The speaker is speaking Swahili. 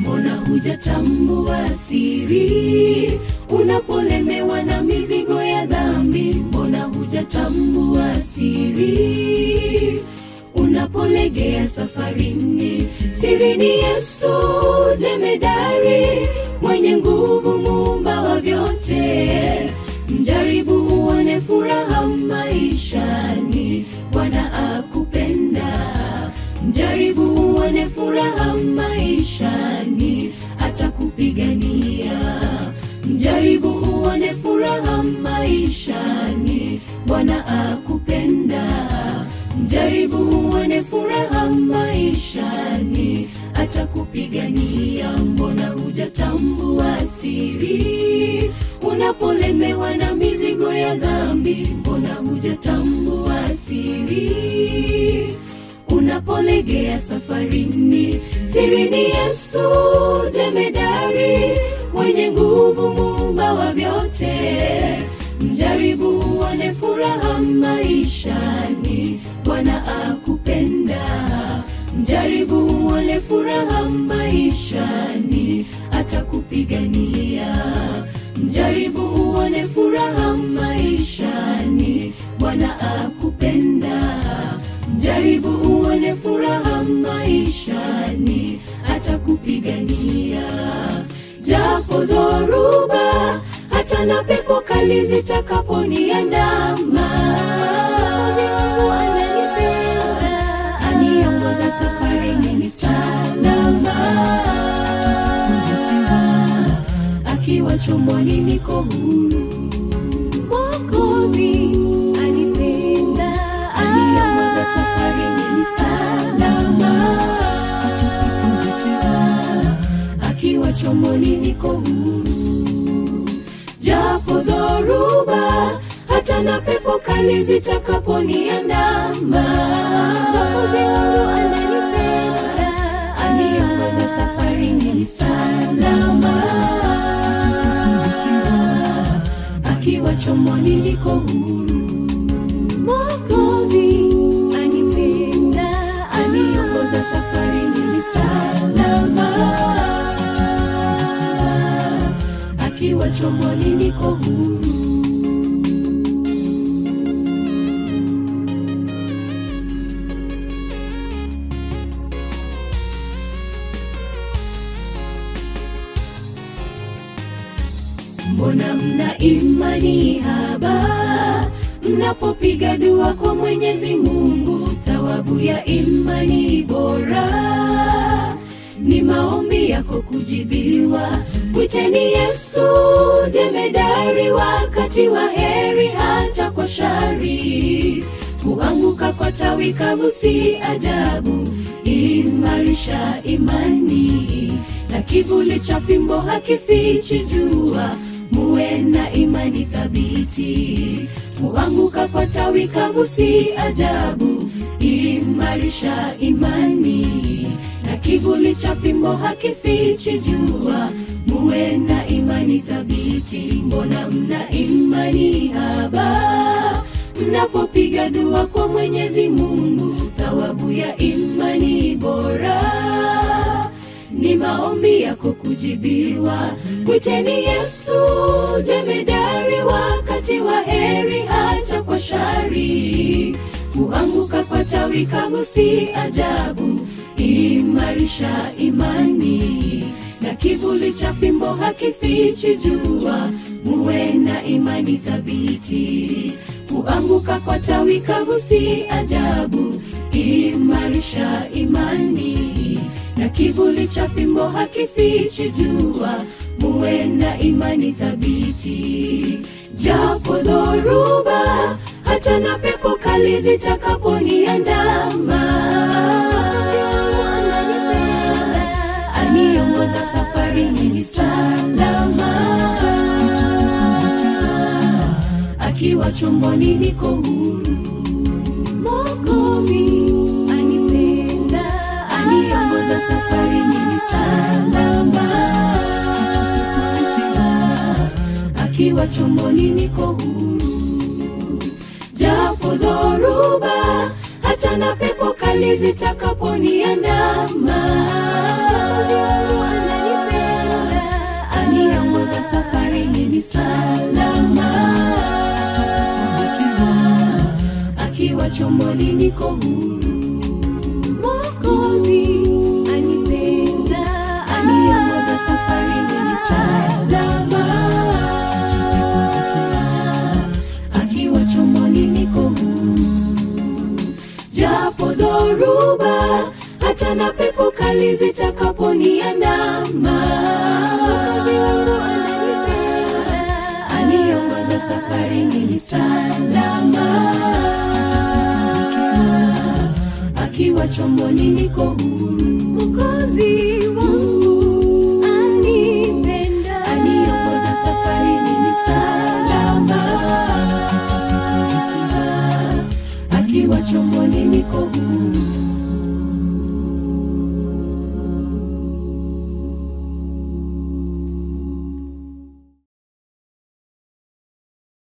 mbona hujatambua siri unapolemewa na mizigo ya dhambi mbona hujatambua siri unapolegea safarini siri ni yesu jemedari mwenye nguvu muumba wa vyote mjaribu uone furaha maishani bwana akupenda mjaribu uone furaha maishani atakupigania mjaribu uone furaha maishani bwana akupenda mjaribu uone furaha maishani atakupigania mbona hujatambua siri unapolemewa na mizigo ya dhambi mbona hujatambua siri unapolegea safarini siri ni yesu jemedari mwenye nguvu muumba wa vyote mjaribu uone furaha maishani bwana akupenda mjaribu uone furaha maishani atakupigania mjaribu uone furaha maishani bwana akupenda mjaribu uone furaha maishani atakupigania japo dhoruba hata na pepo kali zitakaponiandama aniongoza safarini ni salama akiwa chomboni niko huru Mwokozi anipenda, aniongoza safarini ni salama. Akiwa chomboni niko huru, japo dhoruba hata na pepo kali zitakaponiandama. Mwokozi wangu ananipenda, aniongoza safarini ni salama akiwa chomboni niko huru mokozi anipenda aniongoza safarini ni salama akiwa chomboni niko huru mbona mna imani haba mnapopiga dua kwa mwenyezi mungu thawabu ya imani bora ni maombi yako kujibiwa mwiteni yesu jemedari wakati wa heri hata kwa shari kuanguka kwa tawi kavu si ajabu imarisha imani na kivuli cha fimbo hakifichi jua muwe na imani thabiti kuanguka kwa tawi kavu si ajabu imarisha imani na kivuli cha fimbo hakifichi jua muwe na imani thabiti mbona mna imani haba mnapopiga dua kwa mwenyezi mungu thawabu ya imani bora ni maombi yako kujibiwa mwiteni yesu jemedari wakati wa heri hata kwa shari kuanguka kwa tawi kavu si ajabu imarisha imani na kivuli cha fimbo hakifichi jua muwe na imani thabiti kuanguka kwa tawi kavu si ajabu imarisha imani na kivuli cha fimbo hakifichi jua muwe na imani thabiti japo dhoruba hata na pepo kali zitakaponiandama aniongoza safarini ni salama akiwa chomboni niko huru mokovi anipenda aniongoza safarini ni salama akiwa chomboni niko huru japo dhoruba hata na pepo kali zitakaponiandama chomboni niko huru Mwokozi anipenda, aniongoza safarini ni salama. Akiwa chomboni niko huru, japo dhoruba hata na pepo kali zitakaponiandama. Mwokozi wangu ananipenda, aniongoza safarini ni salama akiwa chomboni niko huru